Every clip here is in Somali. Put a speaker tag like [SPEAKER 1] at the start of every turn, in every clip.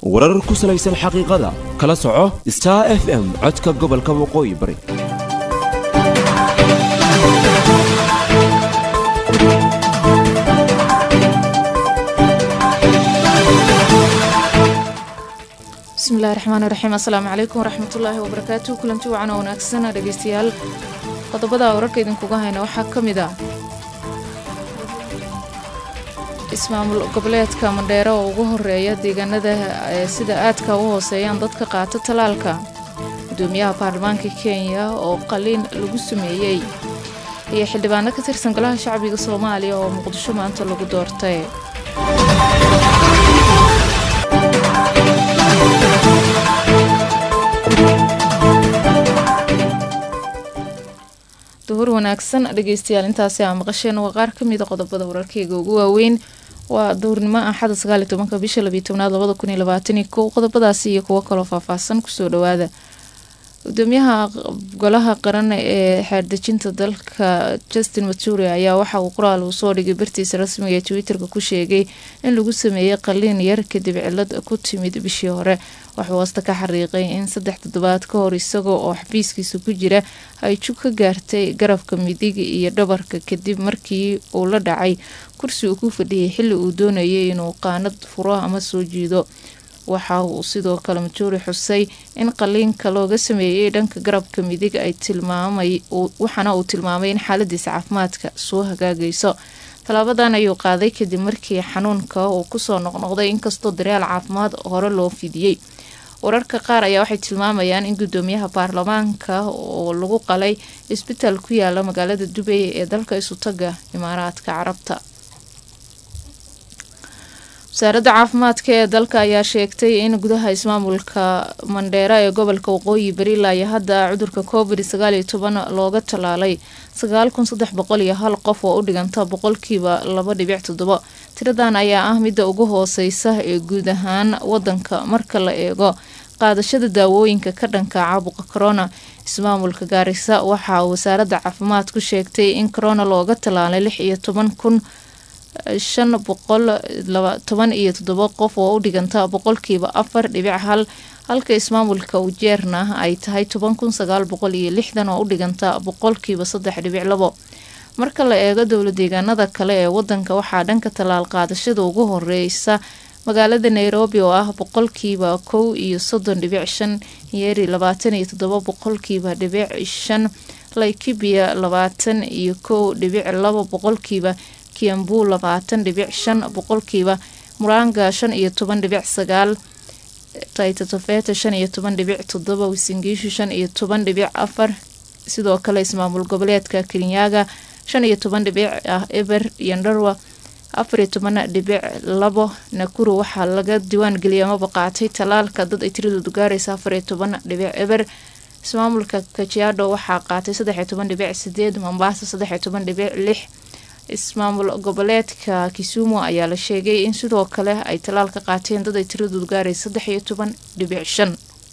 [SPEAKER 1] warar ku salaysan xaqiiqada kala soco star f m codka gobolka waqooyi bari
[SPEAKER 2] bismillahi raxmaan raxiim assalaamu calaykum waraxmatullaahi wabarakaatu kulanti wacan oo wanaagsan dhegeystayaal qodobada wararka idinkuga hayna waxaa ka mid ah ismaamul goboleedka mandheero oo ugu horeeya deegaanada sida aadka u hooseeyaan dadka qaata talaalka gudoomiyaha baarlamaanka kenya oo qaliin lagu sameeyey iyo xildhibaano ka tirsan golaha shacbiga soomaaliya oo muqdisho maanta lagu doortay duhur wanaagsan dhegeystayaal intaasi aa maqasheen waa qaar ka mida qodobada wararkeyga ugu waaweyn waa duhurnimo axada sagaaliyo tobanka bisha labiyo tobnaad labada kun iyo labaataniyo kow qodobadaasi iyo kuwo kaloo faahfaahsan kusoo dhawaada gudoomiyaha golaha qaran ee xeerdejinta dalka justin mature ayaa waxa uu qoraal uu soo dhigay bartiisa rasmiga ee twitterka ku sheegay in lagu sameeyey qaliin yar kadib cilad ku timid bishii hore waxuu hoosta ka xariiqay in saddex toddobaad ka hor isagoo oo xafiiskiisa ku jira ay jug ka gaartay garabka midig iyo dhabarka kadib markii uu la dhacay kursi uu ku fadhiyay xilli uu doonayay inuu qaanad furo ama soo jiido waxa uu sidoo kale majuuri xusay in qaliinka looga sameeyey dhanka garabka midig ay tilmaamay waxaana uu tilmaamay in xaaladiisa caafimaadka soo hagaagayso tallaabadan ayuu qaaday kadib markii xanuunka uu kusoo noqnoqday inkastoo daryaal caafimaad hore loo fidiyey wararka qaar ayaa waxay tilmaamayaan in gudoomiyaha baarlamaanka oo lagu qalay isbitaal ku yaala magaalada dubay ee dalka isutaga imaaraadka carabta wasaaradda caafimaadka ee dalka ayaa sheegtay in gudaha ismaamulka mandheera ee gobolka waqooyi bari ilaa hadda cudurka covid sagaaliyo toban looga tallaalay sagaal kun saddex boqol iyo hal qof oo u dhiganta boqolkiiba laba dhibic toddobo tiradan ayaa ah midda ugu hooseysa ee guud ahaan wadanka marka la eego qaadashada daawooyinka ka dhanka caabuqa corona ismaamulka gaarisa waxaa wasaaradda caafimaadku sheegtay in corona looga tallaalay lix iyo toban kun shan boqol toban iyo toddobo qof oo u dhiganta boqolkiiba afar dhibic hal halka ismaamulka ujeerna ay tahay toban kun sagaal boqol iyo lixdan oo u dhiganta boqolkiiba saddex dhibic labo marka la eego dowla deegaanada kale ee wadanka waxaa dhanka tallaal qaadashada ugu horeysa magaalada nairobi oo ah boqolkiiba kow iyo soddon dhibic shan yeeri labaatan iyo toddobo boqolkiiba dhibic shan laikibia labaatan iyo kow dhibic labo boqolkiiba kiambu labaatan dhibic shan boqolkiiba muranga shan iyo toban dhibic sagaal taitatofeta shan iyo toban dhibic toddoba wisingiishu shan iyo toban dhibic afar sidoo kale ismaamul goboleedka kenyaga shan iyo toban dhibic ah eber iyo ndarwa afar iyo toban dhibic labo nakuru waxaa laga diwaan geliyay amaba qaatay talaalka dad ay tiradoodu gaaraysa afar iyo toban dhibic eber ismaamulka kajiado waxaa qaatay saddex iyo toban dhibic sideed mombasa saddex iyo toban dhibic lix ismaamul goboleedka kisumu ayaa la sheegay in sidoo kale ay talaal ka qaateen dad ay tiradoodu gaaraysa saddex iyo toban dhibic shan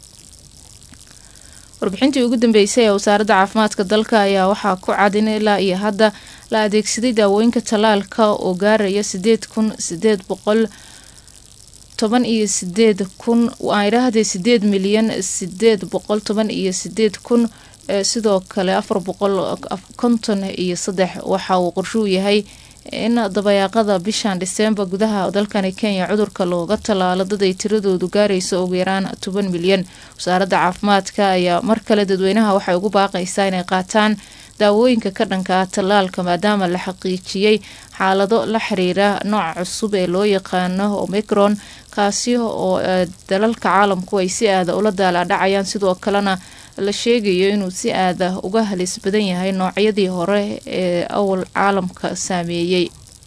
[SPEAKER 2] warbixintii ugu dambeysay ee wasaaradda caafimaadka dalka ayaa waxaa ku cad in ilaa iyo hadda la adeegsaday daawooyinka talaalka oo gaaraya sideed kun sideed boqol toban iyo sideed kun aan idhaahdee sideed milyan sideed boqol toban iyo sideed kun sidoo kale afar boqol konton iyo saddex waxa uu qorshuu yahay in dabayaaqada bishan dhiseembar gudaha dalkani kenya cudurka looga tallaalo dad ay tiradoodu gaarayso ugu yaraan toban milyan wasaaradda caafimaadka ayaa mar kale dadweynaha waxay ugu baaqaysaa inay qaataan daawooyinka ka dhanka ah tallaalka maadaama la xaqiijiyey xaalado la xiriira nooca cusub ee loo yaqaano omicron kaasi oo dalalka caalamku ay si aada ula daalaadhacayaan sidoo kalena la sheegayo inuu si aada uga halis badan yahay noocyadii hore ee awal caalamka saameeyey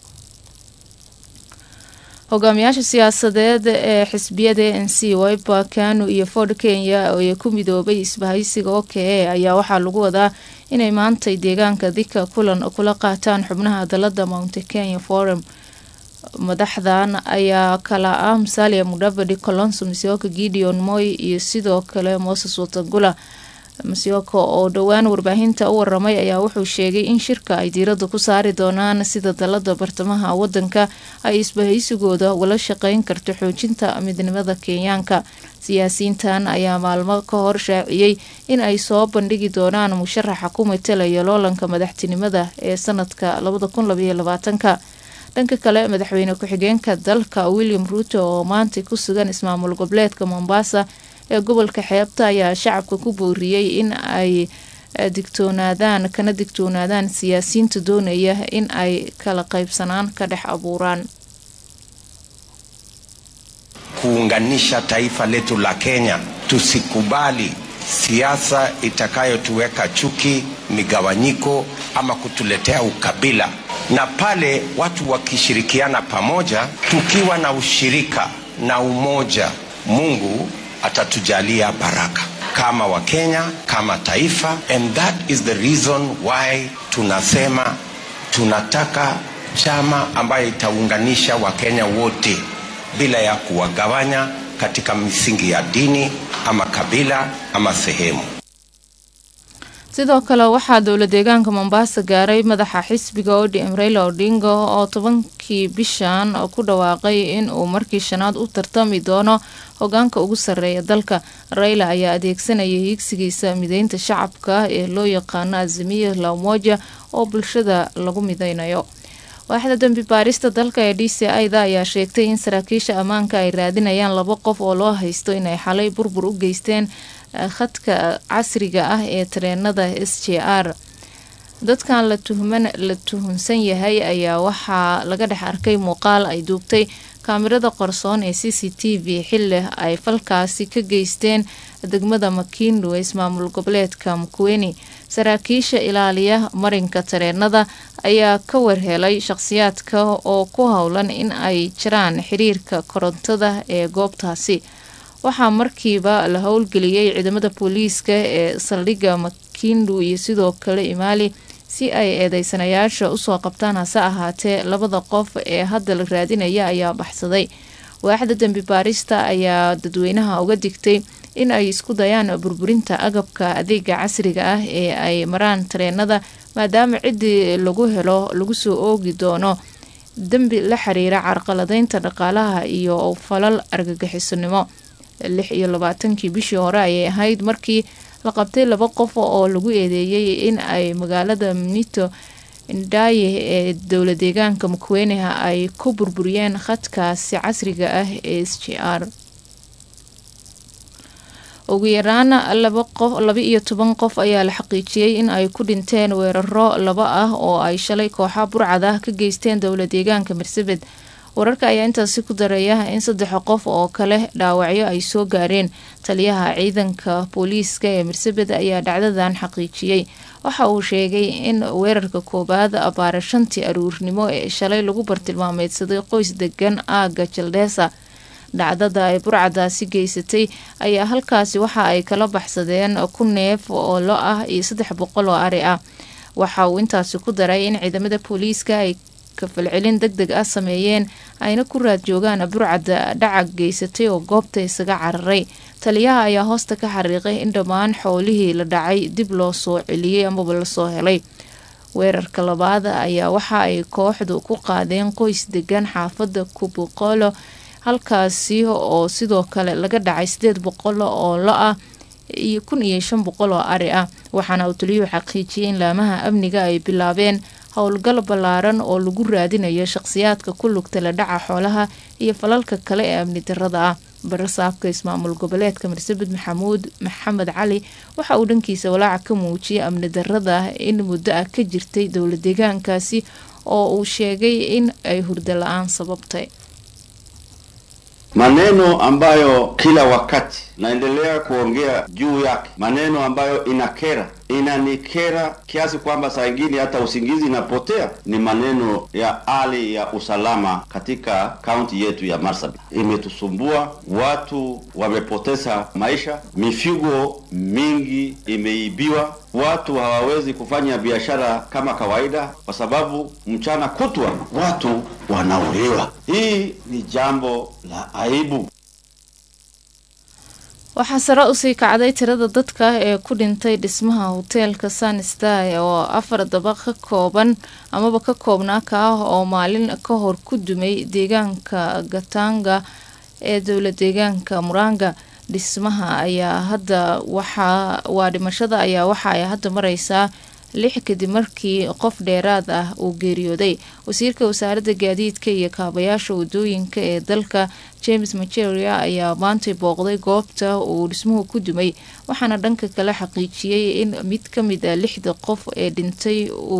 [SPEAKER 2] hogaamiyaasha siyaasadeed ee xisbiyada n c wiper kanu iyo ford kenya ee ku midoobay isbahaysiga oke ayaa waxaa lagu wadaa inay maantay deegaanka dika kulan kula qaataan xubnaha dalada mount kenya forum madaxdan ayaa kala ah musalia mudavadi colonso misioka gideon moy iyo sidoo kale moses watangula masyoko oo dhowaan warbaahinta u waramay ayaa wuxuu sheegay in shirka ay diiradda ku saari doonaan sida dalada bartamaha wadanka ay isbahaysigooda ugala shaqeyn karto xoojinta midnimada kenyaanka siyaasiyiintan ayaa maalmo ka hor shaaciyey in ay soo bandhigi doonaan musharaxa ku matalaya loolanka madaxtinimada ee sanadka labada kun labaiyo labaatanka dhanka kale madaxweyne ku-xigeenka dalka william ruuto oo maanta ku sugan ismaamul goboleedka mombasa ee gobolka xeebta ayaa shacabka ku booriyey in ay digtoonaadaan kana digtoonaadaan siyaasiyiinta doonaya in ay kala qaybsanaan ka dhex abuuraan
[SPEAKER 3] kuunganisha taifa letu la Kenya. Tusikubali siasa itakayotuweka chuki, migawanyiko ama kutuletea ukabila. Na pale watu wakishirikiana pamoja, tukiwa na ushirika na umoja, Mungu atatujalia baraka kama Wakenya, kama taifa, and that is the reason why tunasema tunataka chama ambayo itaunganisha Wakenya wote bila ya kuwagawanya katika misingi ya dini ama kabila ama sehemu.
[SPEAKER 2] sidoo kale waxaa dowla deegaanka mombasa gaaray madaxa xisbiga odm raila odinga oo tobankii bishan ku dhawaaqay in uu markii shanaad u tartami doono hogaanka ugu sarreeya dalka raila ayaa adeegsanaya hiigsigiisa mideynta shacabka ee loo yaqaano azimiya la umoja oo bulshada lagu mideynayo waaxda dambi baarista dalka ee d c i da ayaa sheegtay in saraakiisha ammaanka ay raadinayaan laba qof oo loo haysto inay xalay burbur u geysteen khadka casriga ah ee tareenada s j r dadkan la tuhman la tuhunsan yahay ayaa waxaa laga dhex arkay muuqaal ay duubtay kaamirada qarsoon ee c c t v xili ay falkaasi ka geysteen degmada makindu ee ismaamul goboleedka mkuweni saraakiisha ilaaliya marinka tareenada ayaa ka warhelay shaqhsiyaadka oo ku howlan in ay jiraan xiriirka korontada ee goobtaasi waxaa markiiba la howlgeliyey ciidamada booliiska ee saldhigga makindu iyo sidoo kale imaali si ay eedeysanayaasha usoo qabtaan hase ahaatee labada qof ee hadda la raadinaya ayaa baxsaday waaxda dembi baarista ayaa dadweynaha uga digtay in ay isku dayaan burburinta agabka adeega casriga ah ee ay maraan tareenada maadaama ciddii lagu helo lagu soo oogi doono dembi la xiriira carqaladeynta dhaqaalaha iyo falal argagixisonimo lix iyo labaatankii bishii hore ayay ahayd markii la qabtay laba qof oo lagu eedeeyey in ay magaalada mnito ndaaye ee dowla deegaanka mukweneha ay ku burburiyeen khadkaasi casriga ah ee s j r ugu yaraan laba iyo toban qof ayaa la xaqiijiyey in ay ku dhinteen weeraro laba ah oo ay shalay kooxa burcad ah ka geysteen dowla deegaanka marsabed wararka ayaa intaasi ku dareeya in saddex qof oo kale dhaawacyo ay soo gaareen taliyaha ciidanka booliiska ee marsabed ayaa dhacdadan xaqiijiyey waxa uu sheegay in weerarka koowaad abaara shantii aruurnimo ee shalay lagu bartilmaameydsaday qoys degan aaga jaldheesa dhacdada ay burcadaasi geysatay ayaa halkaasi waxa ay kala baxsadeen ku neef oo lo ah iyo saddex boqol oo ari ah waxa uu intaasi ku daray in ciidamada booliiska ay kafalcelin deg deg ah sameeyeen ayna ku raad joogaan burcada dhacag geysatay oo goobta isaga cararay taliyaha ayaa hoosta ka xariiqay in dhammaan xoolihii la dhacay dib loo soo celiyey amaba lasoo helay weerarka labaad ayaa waxa ay kooxdu ku qaadeen qoys degan xaafada kubuqolo halkaasi oo sidoo kale laga dhacay sideed boqol oo lo ah iyo kun iyo shan boqol oo ari ah waxaana uu taliyuhu xaqiijiyay in laamaha amniga ay bilaabeen howlgal ballaaran oo lagu raadinayo shaqhsiyaadka ku lugta la dhaca xoolaha iyo falalka kale ee amni darada ah barasaabka ismaamul goboleedka marsabed maxamuud maxamed cali waxa uu dhankiisa walaaca ka muujiyay amni darada in muddo ah ka jirtay dowla deegaankaasi oo uu sheegay in ay hurdo la-aan sababtay
[SPEAKER 4] maneno ambayo kila wakati naendelea kuongea juu yake, maneno ambayo inakera, inanikera kiasi kwamba saa ingine hata usingizi inapotea, ni maneno ya hali ya usalama katika kaunti yetu ya Marsabit. Imetusumbua, watu wamepoteza maisha, mifugo mingi imeibiwa, watu hawawezi kufanya biashara kama kawaida kwa sababu mchana kutwa watu wanauliwa. Hii ni jambo la aibu.
[SPEAKER 2] waxaa sare usii kacday tirada dadka ee ku dhintay dhismaha hoteelka sunsty oo afar dabaq ka kooban amaba ka koobnaa ka ah oo maalin ka hor ku dumay deegaanka gatanga ee dowla deegaanka muranga dhismaha ayaa hadda waxaa waa dhimashada ayaa waxa ay hadda mareysaa lix kadib markii qof dheeraad ah uu geeriyooday wasiirka wasaaradda gaadiidka iyo kaabayaasha wadooyinka ee dalka james maceria ayaa maantay booqday goobta uu dhismuhu ku dumay waxaana dhanka kale xaqiijiyey in mid ka mid a lixda qof ee dhintay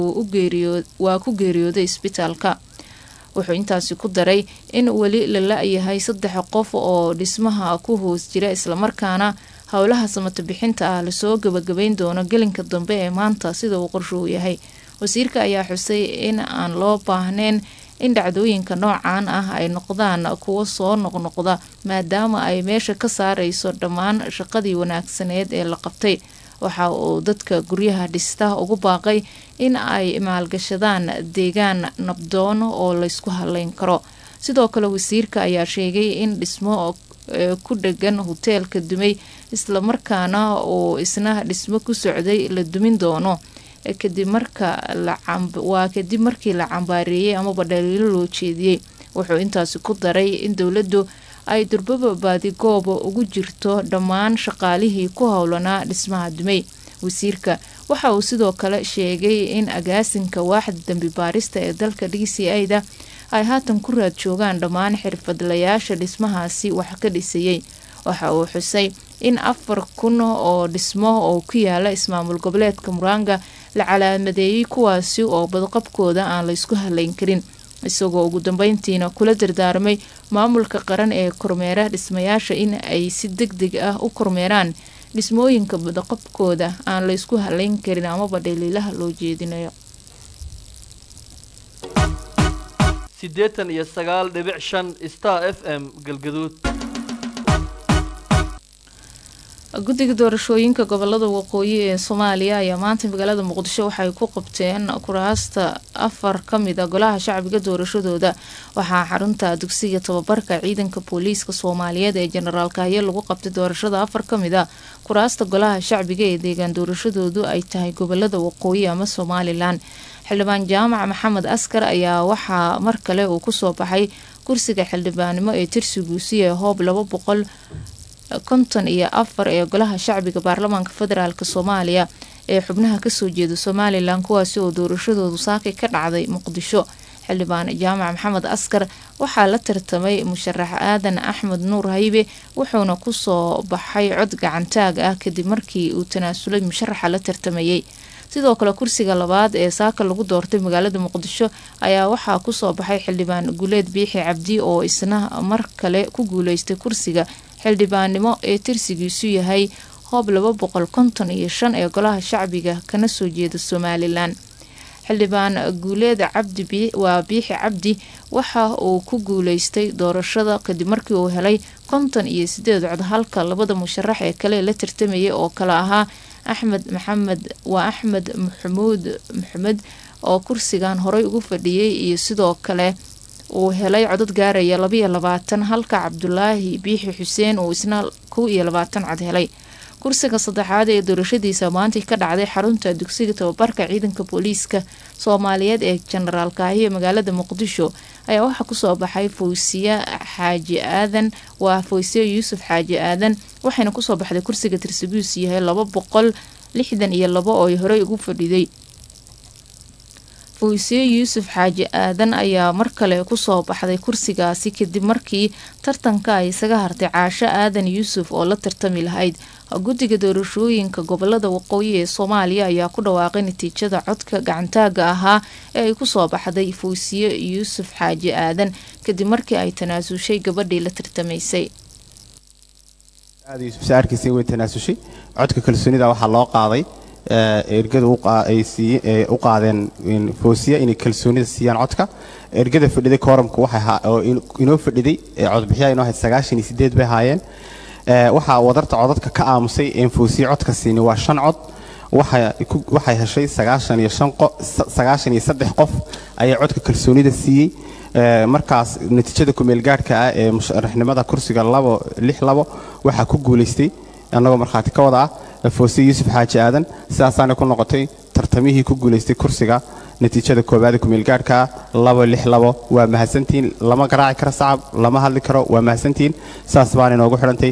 [SPEAKER 2] waa ku geeriyooday isbitaalka wuxuu intaasi ku daray in weli la la-yahay saddex qof oo dhismaha ku hoos jira islamarkaana howlaha samata bixinta ah lasoo gabagabeyn doono gelinka dambe ee maanta sida uu qorshuhu yahay wasiirka ayaa xusay in aan loo baahneyn in dhacdooyinka noocan ah ay noqdaan kuwo soo noqnoqda maadaama ay meesha ka saareyso dhammaan shaqadii wanaagsaneed ee la qabtay waxa uu dadka guryaha dhista ugu baaqay in ay maalgashadaan deegaan nabdoon oo laysku haleyn karo sidoo kale wasiirka ayaa sheegay in dhismo ku dhegan hoteelka dumay islamarkaana uu isna dhismo ku socday la dumin doono kadib marka waa kadib markii la cambaareeyey amaba dhaliilo loo jeediyey wuxuu intaasi ku daray in dowladdu ay durbaba baadigooba ugu jirto dhammaan shaqaalihii ku howlanaa dhismaha dumay wasiirka waxa uu sidoo kale sheegay in agaasinka waaxda dambi baarista ee dalka d c a da ay haatan ku raad joogaan dhammaan xirfadlayaasha dhismahaasi wax ka dhisayey waxa uu xusay in afar kun oo dhismo oo ku yaala ismaamul goboleedka muranga la calaamadeeyey kuwaasi oo badqabkooda aan laysku haleyn karin isagoo ugu dambeyntiina kula dardaarmay maamulka qaran ee kormeera dhismayaasha in ay si deg deg ah u kormeeraan dhismooyinka badaqabkooda aan laysku haleyn karin amaba dhaliilaha loo jeedinayo
[SPEAKER 5] siddeetan iyo sagaal dhibic shan star f m galgaduud
[SPEAKER 2] guddiga doorashooyinka gobolada waqooyi ee soomaaliya ayaa maanta magaalada muqdisho waxay ku qabteen kuraasta afar ka mid a golaha shacbiga doorashadooda waxaa xarunta dugsiga tababarka ciidanka booliiska soomaaliyeed ee jenaraal kahye lagu qabtay doorashada afar ka mid a kuraasta golaha shacbiga ee deegaan doorashadoodu ay tahay gobolada waqooyi ama somalilan xildhibaan jaamac maxamed askar ayaa waxaa mar kale uu kusoo baxay kursiga xildhibaannimo ee tirsigiisu ee hoob laba boqol konton iyo afar ee golaha shacbiga baarlamaanka federaalk soomaaliya ee xubnaha kasoo jeeda somalilan kuwaasi oo doorashadoodu saakay ka dhacday muqdisho xildhibaan jaamac maxamed askar waxaa la tartamay musharax aadan axmed nuur haybe wuxuuna kusoo baxay cod gacantaag ah kadib markii uu tanaasulay musharaxa la tartamayay sidoo kale kursiga labaad ee saaka lagu doortay magaalada muqdisho ayaa waxaa kusoo baxay xildhibaan guleed biixi cabdi oo isna mar kale ku guuleystay kursiga xildhibaannimo ee tirsigiisu yahay hoob laba boqol konton iyo shan ee golaha shacbiga kana soo jeeda somalilan xildhibaan guuleed cabdi waa biixi cabdi waxa uu ku guuleystay doorashada kadib markii uu helay konton iyo sideed cod halka labada musharax ee kale la tartamayay oo kale ahaa axmed maxamed waa axmed maxamuud maxamed oo kursigan horey ugu fadhiyey iyo sidoo kale uu helay codad gaaraya labaiyo labaatan halka cabdulaahi biixi xuseen uu isna kow iyo labaatan cod helay kursiga saddexaad ee doorashadiisa maantay ka dhacday xarunta dugsiga tababarka ciidanka booliiska soomaaliyeed ee jenaraal kaahiye magaalada muqdisho ayaa waxaa kusoo baxay fawsiye xaaji aadan waa fawsiye yuusuf xaaji aadan waxayna kusoo baxday kursiga tirsigiisu yahay laba boqol lixdan iyo labo oo ay horey ugu fadhiday fawsiye yuusuf xaaji aadan ayaa mar kale kusoo baxday kursigaasi kadib markii tartanka ay isaga hartay caasho aadan yuusuf oo la tartami lahayd guddiga doorashooyinka gobolada waqooyi ee soomaaliya ayaa ku dhawaaqay natiijada codka gacantaaga ahaa ee ay kusoo baxday fawsiye yuusuf xaaji aadan kadib markii ay tanaasushay gabadhii la tartamaysay
[SPEAKER 6] yuusufsaarkiisa way tanaasushay codka kalsoonida waxaa loo qaaday ergada ay u qaadeen foosiya inay kalsoonida siiyaan codka ergada fadhiday kooramka oo inoo fadhiday codbixiya inoo ahayd sagaashan iyo sideed bay ahaayeen waxaa wadarta codadka ka aamusay een foosiya codka siini waa shan cod waxay heshay sagaashan iyo sagaashan iyo saddex qof ayaa codka kalsoonida siiyey markaas natiijada kumeel gaadhka ah ee musharaxnimada kursiga labo lix labo waxaa ku guulaystay annagoo markhaati ka wada ah foosiye yuusuf xaaji aadan sidaasaana ku noqotay tartamihii ku guulaystay kursiga natiijada koowaada kumeelgaadhka labo lix labo waa mahadsantihiin lama garaaci karo sacab lama hadli karo waa mahadsantihiin saas baana inoogu xidhantay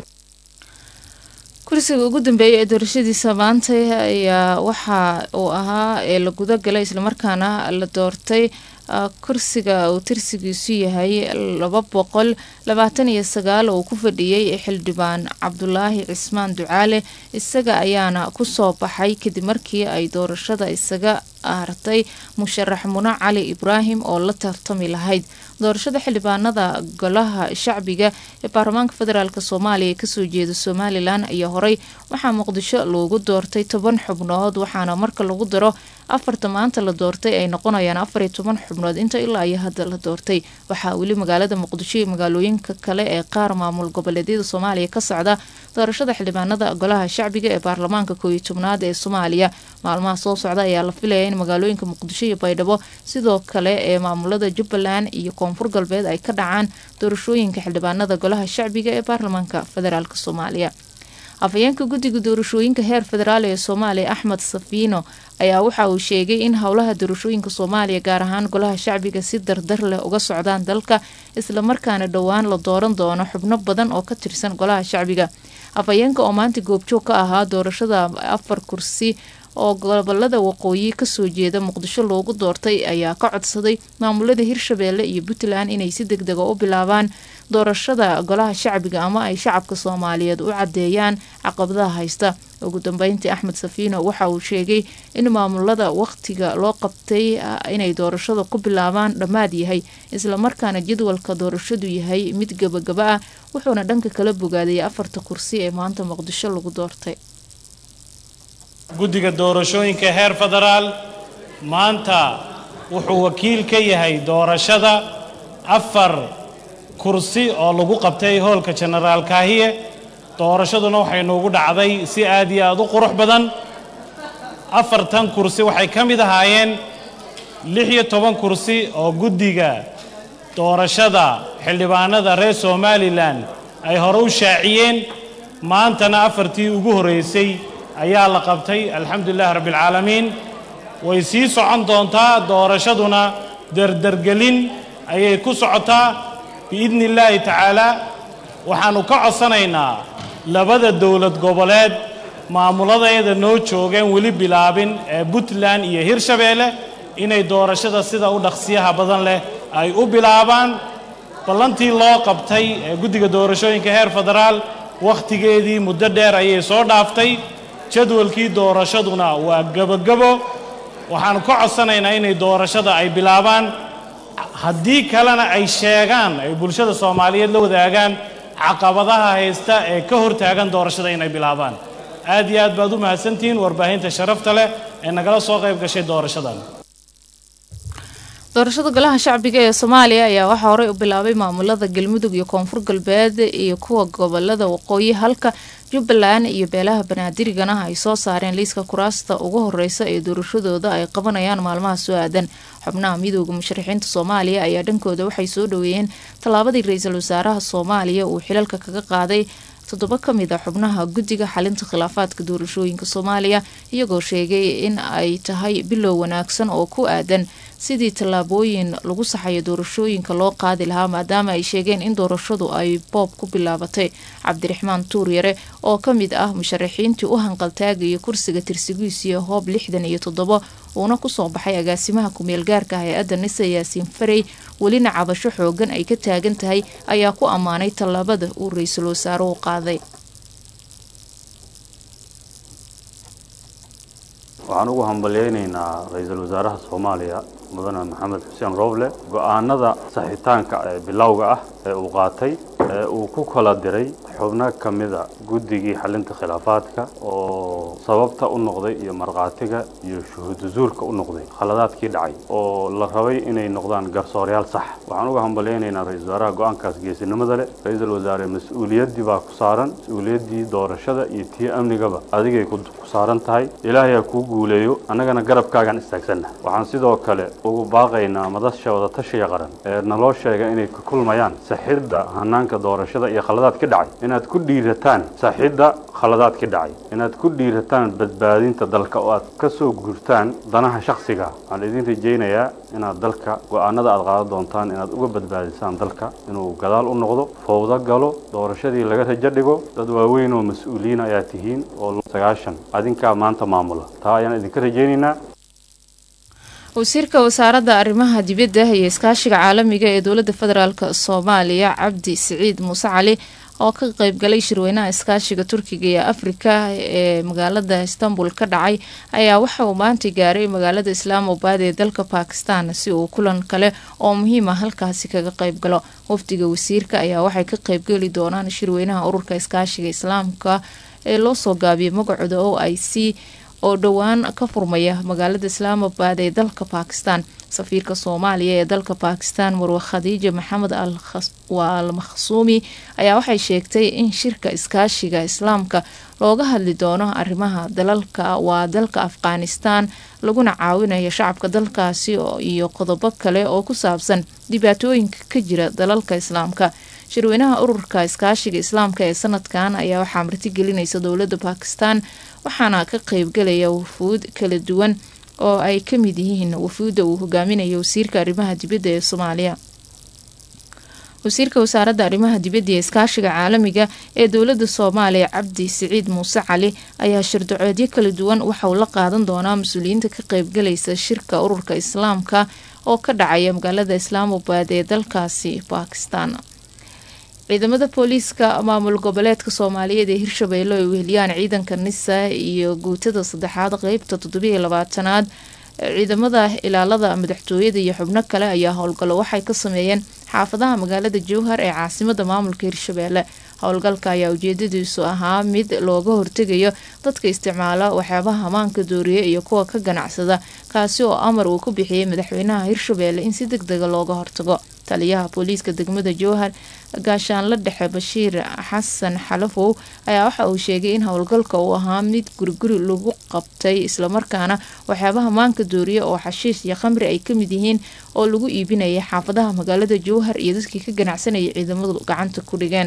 [SPEAKER 2] kursiga ugu dambeeyay ee doorashadiisa maanta ayaa waxa uu ahaa ee la guda galay islamarkaana la doortay kursiga uu tirsigiisu yahay laba boqol labaatan iyo sagaal oo ku fadhiyey xildhibaan cabdulaahi cismaan ducaale isaga ayaana kusoo baxay kadib markii ay doorashada isaga hartay musharax mune cali ibraahim oo la tartami lahayd doorashada xildhibaanada golaha shacbiga ee baarlamaanka federaalk soomaaliya ee kasoo jeeda somalilan ayaa horey waxaa muqdisho loogu doortay toban xubnood waxaana marka lagu daro afarta maanta la doortay ay noqonayaan afar iyo toban xubnood inta ilaa iyo hadda la doortay waxaa weli magaalada muqdisho iyo magaalooyinka kale ee qaar maamul goboleedyada soomaaliya ka socda doorashada xildhibaanada golaha shacbiga ee baarlamaanka kooiyo tobnaad ee soomaaliya maalmaha soo socda ayaa la filaya in magaalooyinka muqdisho iyo baydhabo sidoo kale ee maamulada jubbaland iyo koonfur galbeed ay ka dhacaan doorashooyinka xildhibaanada golaha shacbiga ee baarlamaanka federaalk soomaaliya afhayeenka guddiga doorashooyinka heer federaal ee soomaaliya axmed safiino ayaa waxa uu sheegay in howlaha doorashooyinka soomaaliya gaar ahaan golaha shacbiga si dardar leh uga socdaan dalka islamarkaana dhowaan la dooran doono xubno badan oo ka tirsan golaha shacbiga afhayeenka oo maanta goobjoog ka ahaa doorashada afar kursi oo gobolada waqooyi kasoo jeeda muqdisho loogu doortay ayaa ka codsaday maamulada hirshabeelle iyo puntland inay si deg dega u bilaabaan doorashada golaha shacbiga ama ay shacabka soomaaliyeed u cadeeyaan caqabadaha haysta ugu dambeyntii axmed safiino waxa uu sheegay in maamulada waqtiga loo qabtay inay doorashada ku bilaabaan dhammaad yahay islamarkaana jadwalka doorashadu yahay mid gabagaba ah wuxuuna dhanka kala bogaadayay afarta kursi ee maanta muqdisho lagu doortay
[SPEAKER 7] guddiga doorashooyinka heer federaal maanta wuxuu wakiil ka yahay doorashada afar kursi oo lagu qabtay hoolka jenaraal kaahiye doorashaduna waxay noogu dhacday si aad iyo aad u qurux badan afartan kursi waxay ka mid ahaayeen lix iyo toban kursi oo guddiga doorashada xildhibaanada reer somalilan ay hore u shaaciyeen maantana afartii ugu horreysay ayaa la qabtay alxamdulilahi rabbialcaalamiin way sii socon doontaa doorashaduna derdergelin ayay ku socotaa biidni illaahi tacaalaa waxaannu ka codsanaynaa labada dowlad goboleed maamuladeeda noo joogeen weli bilaabin ee puntland iyo hirshabeelle inay doorashada sida u dhaqsiyaha badan leh ay u bilaabaan ballantii loo qabtay ee guddiga doorashooyinka heer federaal wakhtigeedii muddo dheer ayay soo dhaaftay jadwalkii doorashaduna waa gebogebo waxaannu ka codsanaynaa inay doorashada ay bilaabaan haddii kalena ay sheegaan ay bulshada soomaaliyeed la wadaagaan caqabadaha haysta ee ka hortaagan doorashada inay bilaabaan aad iyo aad baad u mahadsantihiin warbaahinta sharafta leh ee nagala soo qayb gashay doorashadan
[SPEAKER 2] doorashada golaha shacbiga ee soomaaliya ayaa waxaa horey u bilaabay maamulada galmudug iyo koonfur galbeed iyo kuwa gobolada waqooyi halka jubbaland iyo beelaha banaadirigana ay soo saareen liiska kuraasta ugu horeysa ee doorashadooda ay qabanayaan maalmaha soo aadan xubnaha midooda musharaxiinta soomaaliya ayaa dhankooda waxay soo dhaweeyeen tallaabadii ra-iisul wasaaraha soomaaliya uu xilalka kaga qaaday toddoba ka mid a xubnaha guddiga xalinta khilaafaadka doorashooyinka soomaaliya iyagoo sheegay in ay tahay bilow wanaagsan oo ku aadan sidii tallaabooyin lagu saxayo doorashooyinka loo qaadi lahaa maadaama ay sheegeen in doorashadu ay boob ku bilaabatay cabdiraxmaan tuuryare oo ka mid ah musharaxiintii u hanqaltaagaya kursiga tirsigiisiyo hoob lixdan iyo toddobo uuna kusoo baxay agaasimaha ku-meelgaarka hay-adda nisa yaasiin farey welina cabasho xoogan ay ka taagan tahay ayaa ku ammaanay tallaabada uu ra-iisul wasaaruhu qaaday
[SPEAKER 8] waxaan ugu hambalyaynaynaa ra-iisul wasaaraha soomaaliya mudane maxamed xuseen rooble go-aanada saxitaanka ee bilowga ah ee uu qaatay ee uu ku kala diray xubno ka mida guddigii xalinta khilaafaadka oo sababta u noqday iyo markhaatiga iyo shuhuudu zuurka u noqday khaladaadkii dhacay oo la rabay inay noqdaan garsooryaal sax waxaan uga hambalyaynaynaa ra-isul wasaaraha go-aankaas geesinimada leh ra-iisul wasaare mas-uuliyaddii baa ku saaran mas-uuliyaddii doorashada iyo tii amnigaba adigay ku saaran tahay ilaahay ha kuu guuleeyo annagana garabkaagaan istaagsanna waxaan sidoo kale ugu baaqaynaa madasha wadatashiga qaran ee naloo sheega inay ka kulmayaan saxidda hanaanka doorashada iyo khaladaad ka dhacay inay inaad ku dhiirataan saaxidda khaladaadkii dhacay inaad ku dhiirataan badbaadinta dalka oo aad ka soo guurtaan danaha shakhsiga waxaan idin rajaynayaa inaad dalka go-aanada aad qaadan doontaan inaad uga badbaadisaan dalka inuu gadaal u noqdo fowdo galo doorashadii laga rajo dhigo dad waaweyn oo mas-uuliyiin ayaa tihiin oo sagaashan adinkaa maanta maamula taa ayaan idinka rajaynaynaa
[SPEAKER 2] wasiirka wasaaradda arrimaha dibadda iyo iskaashiga caalamiga ee dowladda federaalk soomaaliya cabdi siciid muuse cali oo ka qeybgalay shirweynaha iskaashiga turkiga ee afrika ee magaalada istanbul ka dhacay ayaa waxa uu maanta gaaray magaalada islaamabad ee dalka bakistan si uu kulan kale oo muhiima halkaasi kaga qeybgalo wafdiga wasiirka ayaa waxay ka qeybgeli doonaan shirweynaha ururka iskaashiga islaamka ee loo soo gaabiyay magacooda o i c oo dhowaan ka furmaya magaalada islaamabad ee dalka bakistan safiirka soomaaliya ee dalka bakistan marwe khadiija maxamed al makhsuumi ayaa waxay sheegtay in shirka iskaashiga islaamka looga hadli doono arrimaha dalalka waa dalka afghanistan laguna caawinayo shacabka dalkaasi iyo qodobo kale oo ku saabsan dhibaatooyinka ka jira dalalka islaamka shirweynaha ururka iskaashiga islaamka ee sanadkan ayaa waxaa martigelinaysa dowladda bakistan waxaana ka qeybgalaya wafuud kala duwan oo ay ka mid yihiin wafuudda uu hogaaminayo wasiirka arrimaha dibadda ee soomaaliya wasiirka wasaaradda arrimaha dibadda ee iskaashiga caalamiga ee dowladda soomaaliya cabdi siciid muuse cali ayaa shirdacoodyo kala duwan waxa uu la qaadan doonaa mas-uuliyiinta ka qeybgalaysa shirka ururka islaamka oo ka dhacaya magaalada islaamabad ee dalkaasi bakistan ciidamada booliiska maamul goboleedka soomaaliyeed ee hirshabeelle ay weheliyaan ciidanka nisa iyo guutada saddexaad qeybta toddobiiyo labaatanaad ciidamada ilaalada madaxtooyada iyo xubno kale ayaa howlgallo waxay ka sameeyeen xaafadaha magaalada jowhar ee caasimada maamulka hirshabeelle howlgalka ayaa ujeedadiisu ahaa mid looga hortegayo dadka isticmaala waxyaabaha hamaanka dooriye iyo kuwa ka ganacsada kaasi oo amar uu ku bixiyey madaxweynaha hirshabeelle in si deg dega looga hortago taliyaha booliiska degmada jowhar gaashaanla dhexe bashiir xasan xalafow ayaa waxa uu sheegay in howlgalka uu ahaa mid guriguri lagu qabtay islamarkaana waxyaabaha maanka dooriye oo xashiish iyo khamri ay ka mid yihiin oo lagu iibinayay xaafadaha magaalada jowhar iyo dadkii ka ganacsanayay ciidamadu gacanta ku dhigeen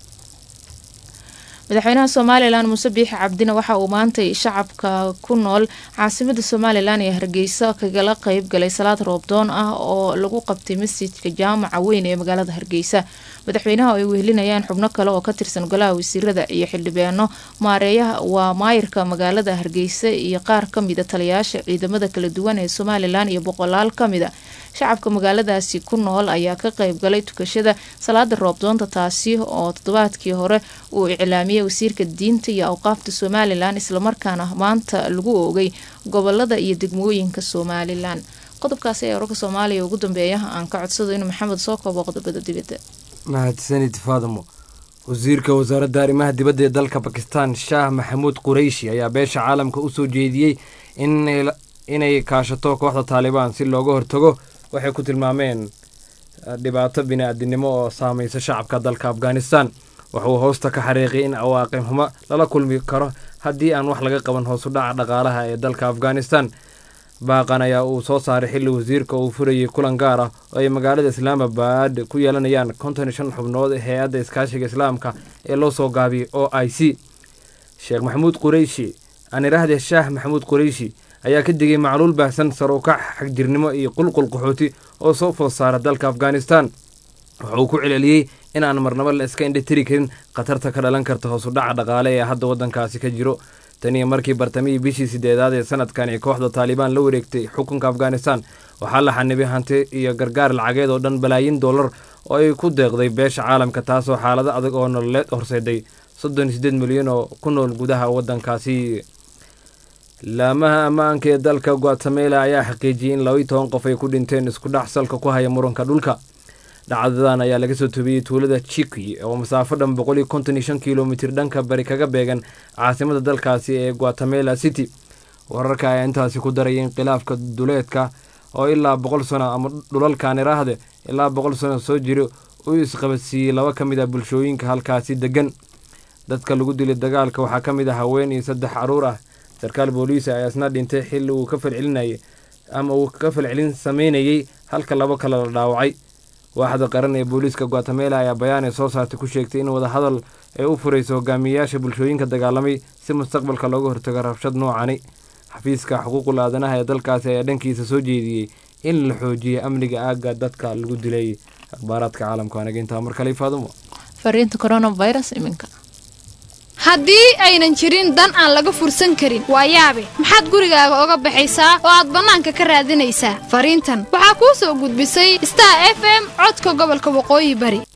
[SPEAKER 2] madaxweynaha somalilan muuse biixi cabdina waxa uu maantay shacabka ku nool caasimada somalilan ee hargeysa kagala qeyb galay salaad roobdoon ah oo lagu qabtay masjidka jaamaca weyn ee magaalada hargeysa madaxweynaha ay wehelinayaan xubno kale oo ka tirsan golaha wasiirada iyo xildhibaano maareeyaha waa maayirka magaalada hargeysa iyo qaar kamida taliyayaasha ciidamada kala duwan ee somalilan iyo boqolaal kamida shacabka magaaladaasi ku nool ayaa ka qeyb galay tukashada salaada roobdoonta taasi oo toddobaadkii hore uu iclaamiyey wasiirka diinta iyo awqaafta somalilan islamarkaana maanta lagu oogay gobolada iyo degmooyinka somalilan qodobkaasi ee wararka soomaaliya ugu dambeeya aan ka codsado inuu maxamed soo koobo qodobada dibadda
[SPEAKER 9] mahadsanid faadamo wasiirka wasaaradda arrimaha dibadda ee dalka bakistan shaah maxamuud qureyshi ayaa beesha caalamka u soo jeediyey inay kaashato kooxda taalibaan si looga hortago waxay ku tilmaameen dhibaato bini-aadinimo oo saameysa shacabka dalka afghanistan wuxuu hoosta ka xariiqiyay in awaaqib xumo lala kulmi karo haddii aan wax laga qaban hoosu dhaca dhaqaalaha ee dalka afghanistan baaqan ayaa uu soo saaray xilli wasiirka uu furayay kulan gaar ah oo ay magaalada islaamabad ku yeelanayaan konton iyo shan xubnood hay-adda iskaashiga islaamka ee loo soo gaabiyay o i c sheekh maxamuud qureyshi aan idhaahde shaah maxamuud qureyshi ayaa ka digay macluul baahsan sar u kac xagjirnimo iyo qulqul qaxooti oo soo food saara dalka afghanistan wuxuu ku celceliyey in aan marnabo la iska indhatiri karin khatarta ka dhalan karta hoosu dhaca dhaqaale ee hadda waddankaasi ka jiro taniyo markii bartamihii bishii sideedaad ee sanadkan ee kooxda taalibaan la wareegtay xukunka afghanistan waxaa la xanibay hanti iyo gargaar lacageed oo dhan balaayin dollar oo ay ku deeqday beesha caalamka taasoo xaalado adag oo nololeed horseeday soddon iyo sideed milyan oo ku nool gudaha waddankaasi laamaha ammaanka ee dalka guatemela ayaa xaqiijiyey in labaiy toban qof ay ku dhinteen isku dhac salka ku haya muranka dhulka dhacdadan ayaa laga soo tobiyey tuulada chiki oo masaafo dhan boqol iyo konton iyo shan kilomitir dhanka bari kaga beegan caasimada dalkaasi ee guatemela city wararka ayaa intaasi ku daraya in khilaafka duleedka oo ilaa boqol sano ama dhulalkan iraahde ilaa boqol sano soo jiro uu isqabadsiiyey laba ka mid ah bulshooyinka halkaasi degan dadka lagu dilay dagaalka waxaa ka mid ah haween iyo saddex caruur ah sarkaal booliisa ayaa isna dhintay xilli uu ka falcelinayay ama uu ka falcelin sameynayey halka labo kale la dhaawacay waaxda qaran ee booliiska guatemala ayaa bayaan ay soo saartay ku sheegtay in wadahadal ay u furayso hogaamiyeyaasha bulshooyinka dagaalamay si mustaqbalka looga hortago rabshad noocani xafiiska xuquuqul aadanaha ee dalkaasi ayaa dhankiisa soo jeediyey in la xoojiyo amniga aagga dadka lagu dilay akhbaaraadka caalamka anaga intaa mar kale faadumo
[SPEAKER 2] fariinta coronavirus iminka
[SPEAKER 10] haddii aynan jirin dan aan laga fursan karin waa yaabe maxaad gurigaaga oga baxaysaa oo aad bannaanka ka raadinaysaa fariintan waxaa kuu soo gudbisay star f m codka gobolka waqooyi bari